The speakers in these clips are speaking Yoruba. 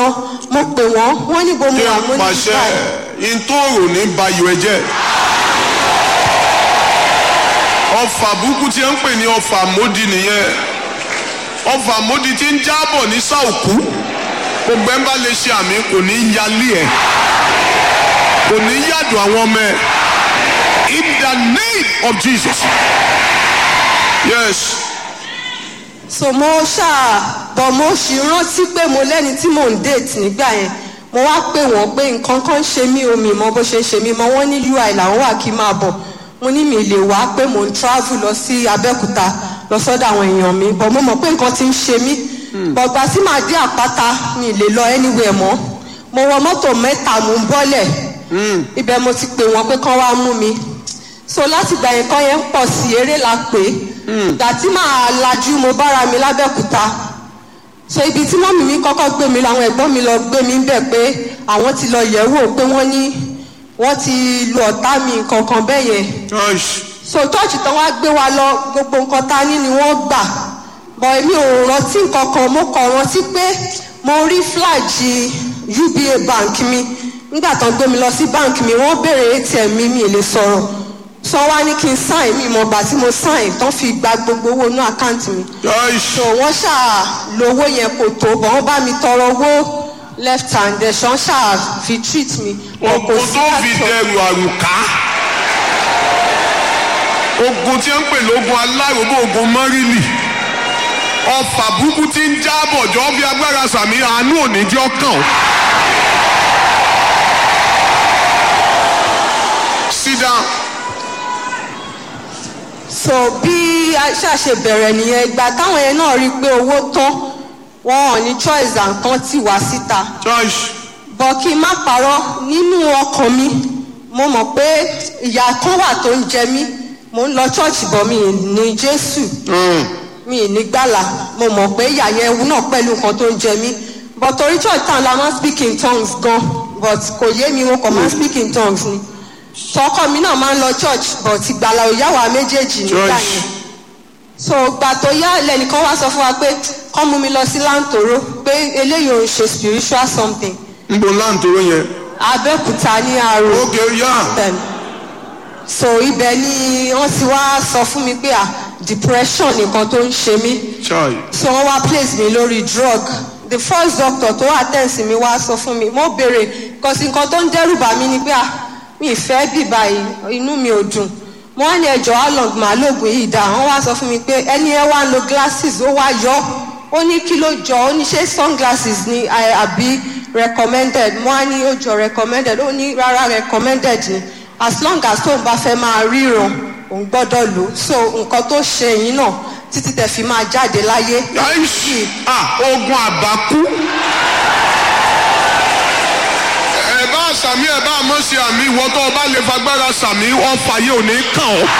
rán mo pè wọ́n wọ́n ní bo mo kí wà n mo ní pàṣẹ báyìí. ntòrò ní bayò ẹ jẹ ọfà burúkú tí ẹ ń pè ní ọfà módì nìyẹn ọfà módì tí ń jábọ̀ ní sàòkú gbogbo ẹ bá lè ṣe àmì kò ní yálé ẹ kò ní yàdùn àwọn ọmọ ẹ in the name of Jesus yes so mo ṣáà bọ̀ mo sì rántí pé mo lẹ́ni tí mò ń date nígbà yẹn mo wá pè wọ́n pé nǹkan kan ń ṣe mí omi mọ bó ṣe ń ṣe mí mọ wọ́n ní ui làwọn wà kí n máa bọ̀ mo ní mi lè wá pé mo ń travel lọ sí abẹ́òkúta lọ sọ́dọ̀ àwọn èèyàn mi bọ̀ mo mọ̀ pé nǹkan ti ń ṣe mí bọ̀gbà tí màá dé àpáta mi lè lọ anywhere mọ́ mo wọ mọ́tò mẹ́ta mò ń bọ́lẹ̀ ibẹ̀ mo ti pè wọ́n pé kán wá mú mi so láti gbà yẹn kọ́ yẹn ń pọ̀ sí eré la pè é ìgbà tí màá lajú mo bára mi lábẹ́òkúta so ibi tí mọ́mì mi kọ́kọ́ gbé mi làwọn ẹ̀gbọ́n mi lọ gbé mi bẹ̀ pé àwọn ti lọ yẹ̀ wò pé wọ́n ní wọ́n ti lu ọ̀tá mi kankan bẹ́ẹ̀ yẹn Gosh. so church tán wá gbé wa lọ gbogbo nǹkan tá a ní ni wọ́n gbà bọ̀ èmi ò rántí nǹkan kan mo kàn rántí pé mo rí flaji uba bank mi nígbà tán gbé mi lọ sí bank mi wọ́n béèrè atm mi mi ì lè sọ̀rọ̀ sọ wá ní kí n sign mi mọ̀ gbà tí mo sign tán fi gba gbogbo owó inú àkáǹtì mi Gosh. so wọ́n ṣáà lówó yẹn kò tó bọ̀ wọ́n bá mi tọrọ owó left hand ẹ̀ ṣan ṣáà fi treat mi. Wọn kò ogun sí tó fi àtọ̀. dẹrù àrùká ogun tí ń pè lógun aláròbó ogun mọ́rìlì ọfà burúkú tí ń jábọ̀ jọ bí agbára sàmì àánú òní jẹ́ ọkàn o. sit down so bí a ṣàṣe bẹ̀rẹ̀ nìyẹn ìgbà táwọn yẹn náà rí i pé owó tán wọn ò ní choice àǹkan tì wá síta church bọ̀ kí n má parọ́ nínú ọkàn mi mo mọ̀ pé ìyá kan wà tó ń jẹ mí mo ń lọ church bọ̀ mi ì ní jésù mi ì ní gbàlà mo mọ̀ pé ìyá yẹn ewu náà pẹ̀lú nǹkan tó ń jẹ mí but torí church town la máa ń speak in tongues gan but kò yé mi mo kàn máa ń speak in tongues ni tọkọ mi náà máa ń lọ church but ìgbàlà ò yá wa méjèèjì nígbà Church. yẹn so gbà tó yá lẹnìkan wá sọ fún wa pé kọ́ mú mi lọ sí láǹtòrò pé eléyìí ò ń ṣe spiritual something ń bo láǹtóró yẹn abẹ́òkúta ní àrò ókè yá them so ibẹ̀ ni wọ́n ti wá sọ fún mi pé ah depression nìkan tó ń ṣe mí chai so wọ́n wá place mi lórí drug the first doctor tó attend sí mi wá sọ fún mi mo béèrè kọsí nǹkan tó ń dẹ́rù bà mí ni pé ah mi ì fẹ́ bì báyìí inú mi ò dùn mo wá ní ẹjọ́ along màá lóògùn yìí dá wọ́n wá sọ fún mi pé ẹni ẹ wá ń lo glasses ó wá yọ ó ní kí ló jọ ó ní ṣé sunglasses ni I- àbí recommended mo wá ní ó jọ recommended ó ní rárá recommended ni as long as tóun bá fẹ́ máa ríran òun gbọ́dọ̀ lò ó so nǹkan tó ṣe yín náà títí tẹ̀ fi máa jáde láyé láìsí ah ogun àbákú ẹ bá sàmì ẹ bá mọ̀ sí àmì ìwọ tó o bá lè fagbára sàmì ọfà yìí ò ní kàn ọ́.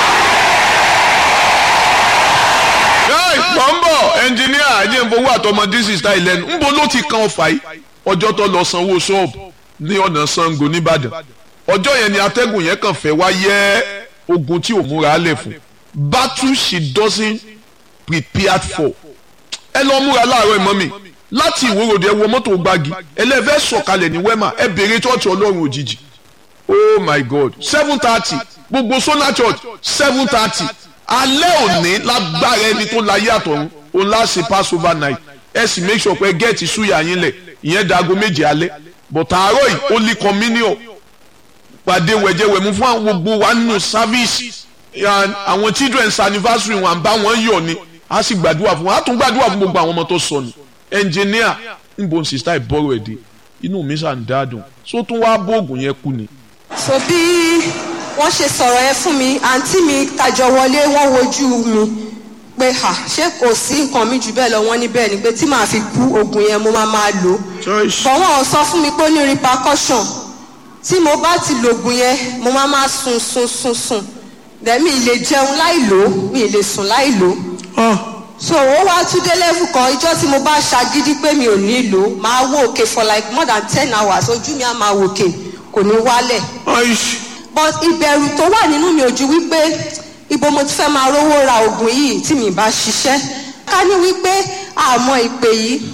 Hey, mọ̀ ń bọ̀ ẹnjìníà ẹ̀jẹ̀ àtọmọdé sísá ìlẹ́nu ńbo ló ti kan ọfà yìí ọjọ́ tó lọ sanwó ṣọ́ọ̀bù ní ọ̀nà Ṣàngó nìbàdàn ọjọ́ yẹn ni atẹ́gùn yẹn kàn fẹ́ wá yẹ ogun tí ò múra lẹ̀ fún battle she doesn't prepared for ẹ lọ múra láàárọ̀ ìmọ̀ mi láti ìwòròdì ẹ wọ mọ́tò gbági ẹlẹ́fẹ́ sọ̀kalẹ̀ ní wẹ́mà ẹ bèrè chọ́ọ̀chì ọlọ́run òjijì oh my god seven thirty gbogbo sona church seven thirty alẹ́ òní lágbára ẹni tó láyé àtọ̀run òun láṣẹ passover night ẹ sì make sure pé gẹ́ẹ̀tì súyà yín lẹ̀ ìyẹn dago méje alẹ́ but àárọ̀ yìí holy communion pàdé wẹ̀jẹ̀wẹ̀mú fún àwọn gbogbo wa nínú service and àwọn children's anniversary wọn à ń bá wọn yọ̀ ni a sì gbàdúrà fún wọn a tún gbàdúrà fún gbogbo àwọn ọmọ tó sọnù engineer níbo ń sista ìbọ̀rọ̀ ẹ̀ dé inú mi sàn dáadùn so tún wá bóògùn yẹn kú ni. so bí wọ́n ṣe sọ̀rọ̀ yẹn fún mi àǹtí mi tàjọ wọlé wọ́n wojú mi pé ha ṣé kò sí nǹkan mi jù bẹ́ẹ̀ lọ wọ́n ní bẹ́ẹ̀ ni pé tí màá fi kú oògùn yẹn mo máa máa lò ó bọ̀ wọ́n ò sọ fún mi pé ó ní repercussion tí mo bá ti lògùn yẹn mo máa máa sùn sùn sùn sùn dẹ̀mí lè jẹun láì lò ó mi lè sùn láì lò ó so ó wá tún dé level kan ìjọ tí mo bá ṣagídí pé mi ò ní lò ó máa wò òkè for like more than ten hours ojú mi á máa wò òkè kò ní wálẹ̀ but ìbẹ̀rù tó wà nínú mi ò ju wípé ibo mo ti fẹ́ máa rówó ra oògùn yìí tí mi bá ṣiṣẹ́ ká ní wípé àmọ́ ìpè yìí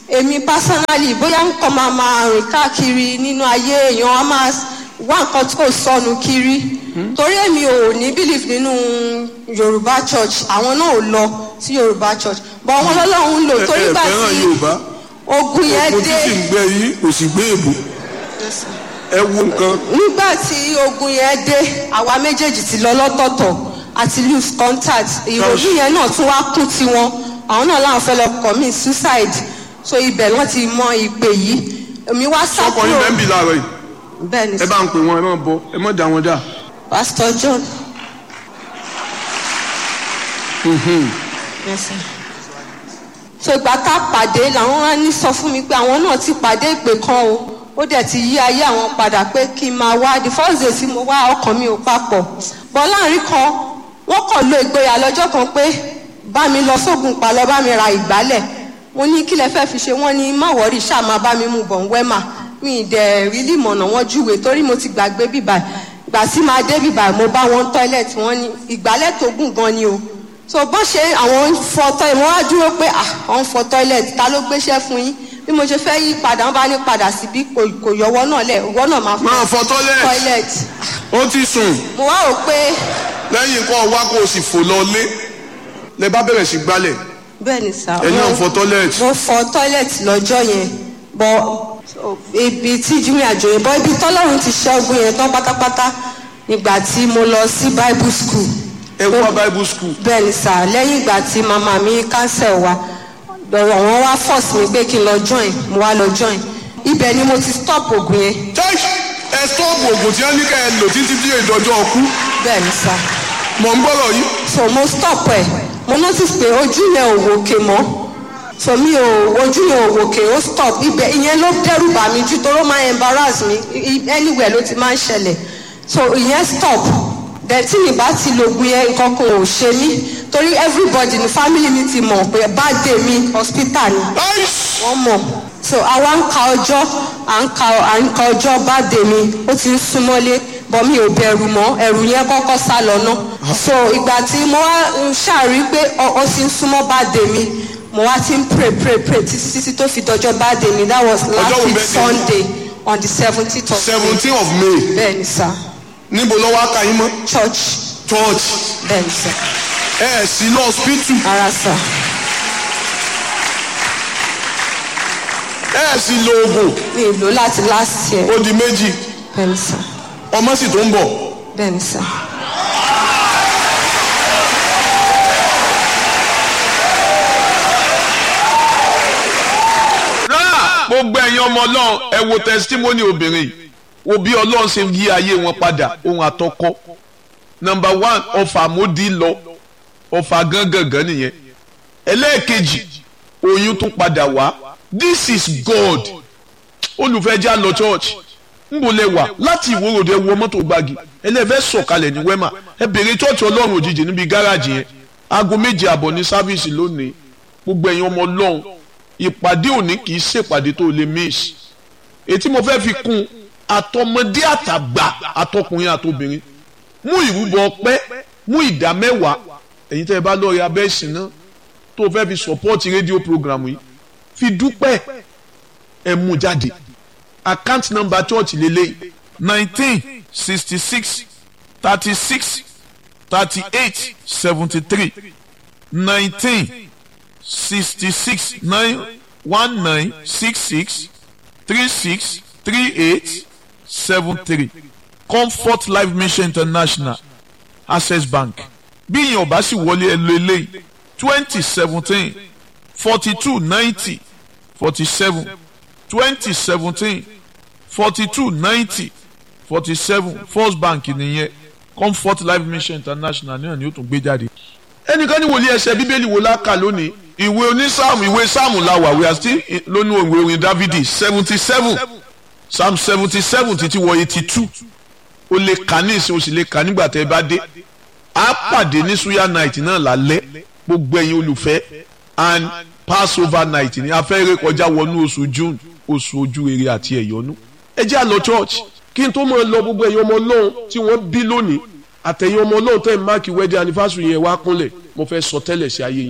èmi personally bóyá nǹkan máa máa rìn káàkiri nínú ayé èèyàn á máa wá nǹkan tí kò sọnù kiri torí èmi ò ní belief nínú yorùbá church àwọn náà ò lọ sí yorùbá church bọ̀ wọn lọ́lọ́run ń lò torí ẹ gbà fẹ́ràn tí yorùbá ogun yẹn ogun dé títí ń gbẹ yìí kò sì gbé èbò ẹ wo nǹkan nígbà tí ogun yẹn dé àwa méjèèjì ti lọ lọ́tọ̀ọ̀tọ̀ àti lose contact ìròyìn yẹn náà tún wá kún tiwọn àwọn náà láwọn fẹ́ lọ commit suicide so ibẹ̀ wọ́n ti mọ ìpè yìí èmi wá sá ọkọ yín bẹ́ẹ̀ ń bì láàárọ̀ yìí bẹ́ẹ̀ ni ẹ bá ń pè wọn ẹ má bọ ẹ má dà wọn dà pastor john. Yes, sir. so ìgbà tá a pàdé làwọn wá ní sọ fún mi pé àwọn náà ti pàdé ìpè kan o ó dẹ̀ ti yí ayé àwọn padà pé kí n máa wá the first day tí mo wá ọkàn mi ò papọ̀ bọ́ láàrin kan wọ́n kàn lo ìgboyà lọ́jọ́ kan pé bá mi lọ sógun pa lọ bá mi ra ìgbálẹ̀ mo ní kí lẹ fẹ́ fi ṣe wọ́n ní má wọ́rí ṣáà máa bá mi mú bọ̀ ń wẹ́mà mi ì dẹ̀ rí límọ̀nà wọn júwe torí mo ti gbàgbé bíbà ìgbà tí máa dé bíbà mo bá wọn tọ́ílẹ̀tì wọn ní ìgbálẹ̀ tó gùn gan ni o so bọ́n ṣe àwọn ń fọ tọ́ílẹ̀tì wọ́n wá dúró pé à wọ́n ń fọ tọ́ílẹ̀tì ta ló gbéṣẹ́ fún yín bí mo ṣe fẹ́ yí padà wọ́n bá ní padà síbí kò kò yọwọ́ náà lẹ̀ ìwọ náà máa máa fọ tọ́lẹ̀ tọ́ílẹ̀tì ó ti sùn mo wá rò pé lẹ́yìn kọ́ wá kó o sì fò lọ lé lẹ bá bẹ̀rẹ̀ sí gbálẹ̀ bẹ́ẹ̀ ni sà ẹ̀yin náà mo- fọ tọ́lẹ̀tì mo fọ tọ́ílẹ̀tì lọ́jọ́ yẹn bọ́ so, ibi tí jimmy àjò yẹn bọ́ ibi tọ́lọ́run ti ṣẹ́gun yẹn tán pátápátá nígbà tí mo lọ sí bible school ẹ wá bible school bẹ́ẹ̀ ni sà lẹ́yìn ìgbà tí màmá mi cancel wa lọ́rọ̀ wọn wá force mi pé kí n lọ join mo wá lọ join ibẹ̀ ni mo ti stop oògùn yẹn church ẹ stọ́ọ̀bù oògùn tí wọ́n ní ká ẹ lò títí tí ìdọ́jọ́ ọkú bẹ́ẹ̀ ni sà mọ̀ ń bọ̀rọ̀ yìí so mo stop ẹ̀ mo notice pé ojú yẹn ò wòkè mọ́ so mi ò ojú yẹn ò wòkè ó stop ibẹ̀ ìyẹn ló dẹ́rù bà mí jù toró máa embarrass mi I- I- anywhere ló ti máa ń ṣẹlẹ̀ so ìyẹn stop then tí mi bá ti lògùn yẹn nǹkan kan ò ṣe mí torí everybody ní family mi ti mọ̀ pé birthday mi hospital ni Nice. wọ́n mọ̀ so àwa ń ka ọjọ́ à ń ka à ń ka ọjọ́ birthday mi ó ti ń súnmọ́lé bọ́ mi ò bẹ̀rù mọ́ ẹ̀rù yẹn kọ́kọ́ sá lọ ná so ìgbà tí mo wá ń ṣàrí pé ọ ọ ti ń súnmọ́ birthday mi mo wá ti ń pray pray pray títí títí tó fi dọjọ́ birthday mi that was last Ọjọ́ wo week birthday? sunday on the seventeenth of seventeen of may may bẹ́ẹ̀ ni sá níbo lọ́wọ́ aka yín mọ́ church church bẹ́ẹ̀ ni sá ẹ ẹ̀ sí lọ hospital ara sá ẹ ẹ̀ sí lo oògùn mi ì lò láti last year ó di méjì bẹ́ẹ̀ ni sá ọmọ sì tó ń bọ̀ bẹ́ẹ̀ ni sá. náà gbogbo ẹ̀yin ọmọ ọlọ́run ẹ wo testimony obìnrin yìí wo bí ọlọ́run ṣe yí ayé wọn padà ohun àtọkọ number one ọfà mọ́dí lọ ọfà gángangan nìyẹn ẹlẹ́ẹ̀kejì oyún tún padà wá this is God olùfẹ́jà lọ church nbọ lẹ wà láti ìwòròdé wọ mọ́tò gbági ẹlẹ́fẹ́ sọ̀kalẹ̀ ní wẹ́mà ẹ bèrè church ọlọ́run òjijì níbi gáràjì yẹn aago méje àbọ̀ ní sáfíìsì lónìí gbogbo ẹ̀yin ọmọ ọlọ́run ìpàdé òní kì í ṣèpàdé tó lè miss ètí mo fẹ́ fi kún àtọmọdé àtàgbà àtọkùnrin àtobìnrin mú ìrúbọ ọpẹ́ mú ìdá mẹ́wàá ẹ̀yin tẹ́ ẹ bá lọ́ọ́ rí abẹ́ ìsìn náà tó fẹ́ fi sọ́pọ́ọ̀tì rédíò programu yìí fi dúpẹ́ ẹ mú jáde account number church lélẹ́yìí nineteen sixty six thirty six thirty eight seventy three nineteen sixty six nine one nine six six three six three eight seven three comfort life mission international access bank bí ìyẹn ọba sì wọlé ẹ lo eléyìí twenty seventeen forty two ninety forty seven twenty seventeen forty two ninety forty seven first bank nìyẹn comfort life mission international náà ni ó tún gbé jáde ẹnìkan ní wòlíì ẹsẹ bíbélì wo la kà lónìí ìwé onísáàmù ìwé sáàmù la wà we are still in- lónú ìwé orin dávidi seventy seven psalm seventy seven títí wọ eighty two o lè kà ní ìsìn o sì lè kà nígbà tẹ́ ẹ bá dé a pàdé ní suya night náà lálẹ́ gbogbo ẹ̀yin olùfẹ́ and passover night ni a fẹ́ ré kọjá wọnú oṣù june oṣù ojú rere àti ẹ̀yọ́nú ẹ jẹ́ àlọ́ church kí n tó máa lọ gbogbo ẹ̀yin ọmọ ọlọ́run tí wọ́n bí lónìí àtẹ̀yìn ọmọ ọlọ́run tẹ̀ máàkì wedding anniversary yẹn wá kúnlẹ̀ mo fẹ́ sọ tẹ́lẹ̀ sí ayé yín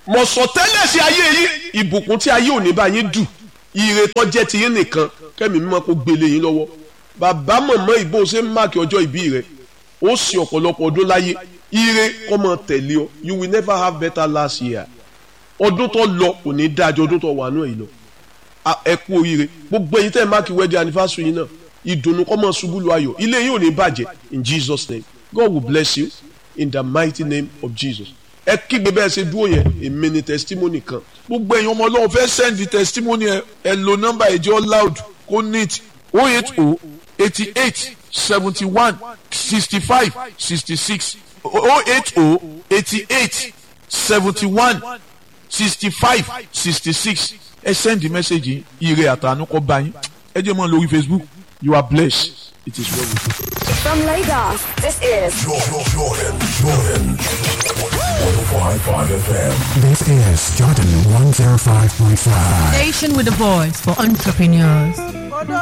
mo sọ tẹ́lẹ̀ sí ayé yín ìbùkún tí ayé ò ní bá yín dù ire tó jẹ́ ti yín nìkan kẹ́mi mímọ́ kó gbélé yín lọ́wọ́ bàbá mọ̀mọ́ ìbò ṣe ń máàkì ọjọ́ ìbí rẹ̀ ó sì ọ̀pọ̀lọpọ̀ ọdún láyé ire kọ́ mọ tẹ̀lé ọ you will never have better last year ọdún tó lọ kò ní dájọ́ ọdún tó wà náà yìí lọ ẹ kú oríire gbogbo ẹ̀yin tẹ́ ẹ máàkì wedding anniversary yín náà ìdùnnú kọ́ mọ ṣubú lu ayọ̀ ilé yín ò ní bàjẹ́ in Jesus name God will bless you in the mighty name of Jesus ẹ kígbe bẹ́ẹ̀ ṣe dúró yẹn èmi ni testimony kan gbogbo ẹ̀yin ọmọ ọlọ́run fẹ́ send testimony ẹ ẹ lo nọ́mbà ẹ̀jẹ̀ loud kó neat oh eight oh eighty eight seventy one sixty five sixty six oh eight oh eighty eight seventy one sixty five sixty six ẹ send the message ire àtànú kọ́ bá yín ẹ jẹ́ mọ́ lórí Facebook you are blessed it is well with you. From Lagos, this is Jordan, Jordan, Jordan. 105.5 FM. This is Jordan 105.5. Station with a voice for entrepreneurs.